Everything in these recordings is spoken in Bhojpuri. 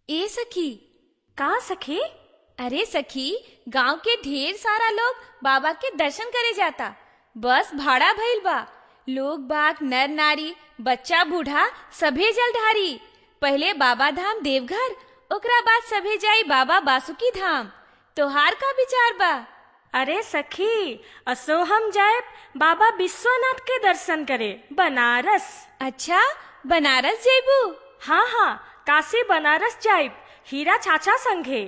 ए सखी का सखी अरे सखी गांव के ढेर सारा लोग बाबा के दर्शन करे जाता बस भाड़ा भइल बा लोग बाग नर नारी बच्चा बूढ़ा सभे जलधारी पहले बाबा धाम देवघर ओकरा बाद सभे जाई बाबा बासुकी धाम तोहार का विचार बा अरे सखी असो हम जाए बाबा विश्वनाथ के दर्शन करे बनारस अच्छा बनारस जेबू हाँ हाँ काशी बनारस जाइब हीरा चाचा संगे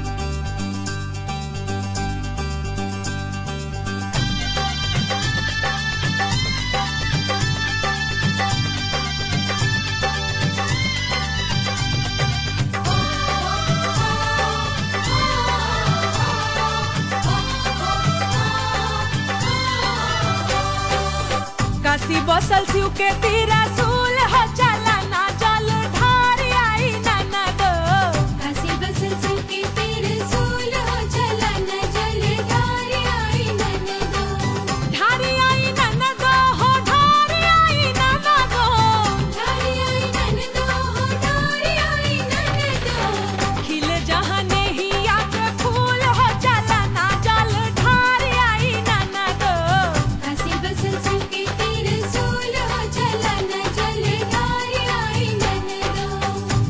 काशी बसल शिव के तीरा सूल हो चला ना जल ढारी आई ना दो काशी बसल शिव के तीर सूल हो चला न जल धारी आई ननदो ढारी आई ना दो हो ढारी आई ना दो धारी आई ननदो हो धारी आई ननदो खिल जहाँ नहीं आके फूल हो चला ना जल ढारी आई ना दो काशी बसल शिव के तीर सूल हो चला न जल धारी आई ननदो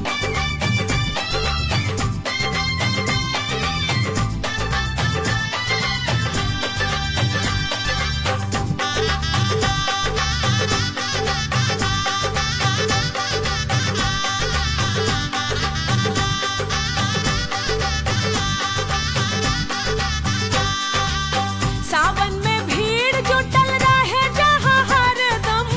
सावन में भीड़ जुटल रहे जहाँ हरदम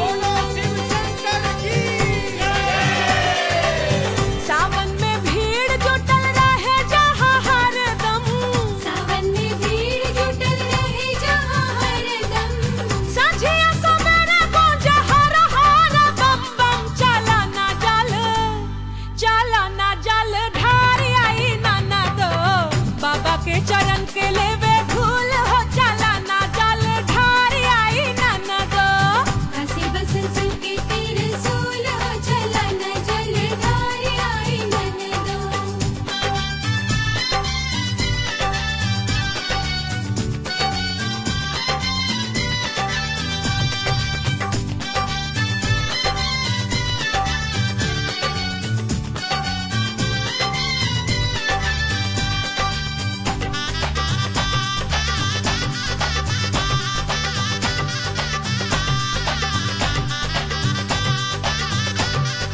सावन में भीड़ जुटल रहे जहाँ हरदम सावन में भीड़ जुटल रहे जहाँ हरदम साझिया सवेरे गूंजे हर हर बम बम चला ना जल चला ना जल ढारी आई ना दो बाबा के चरण के लेवे धूल हो चला ना जल ढारी आई ना दो काशी बसल शिव के तीर सूल हो चला न जल धारी आई ननदो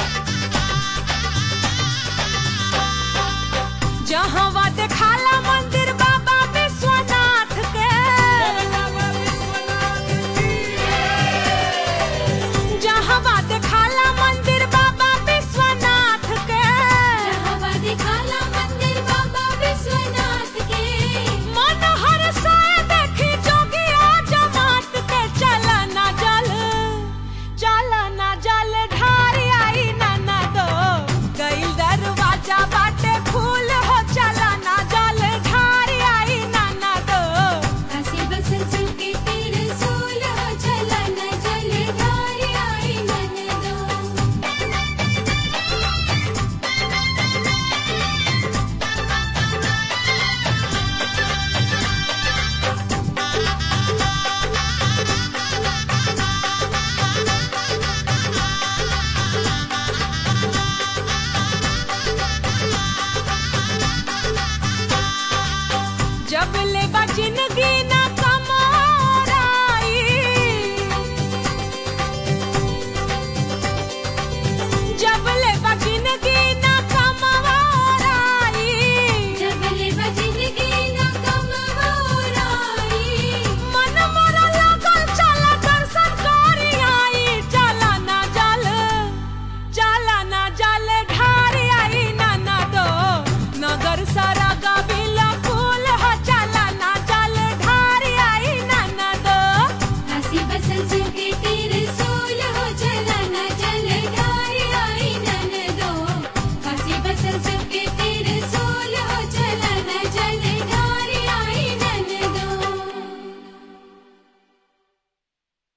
जहाँ वा देखाला मंदिर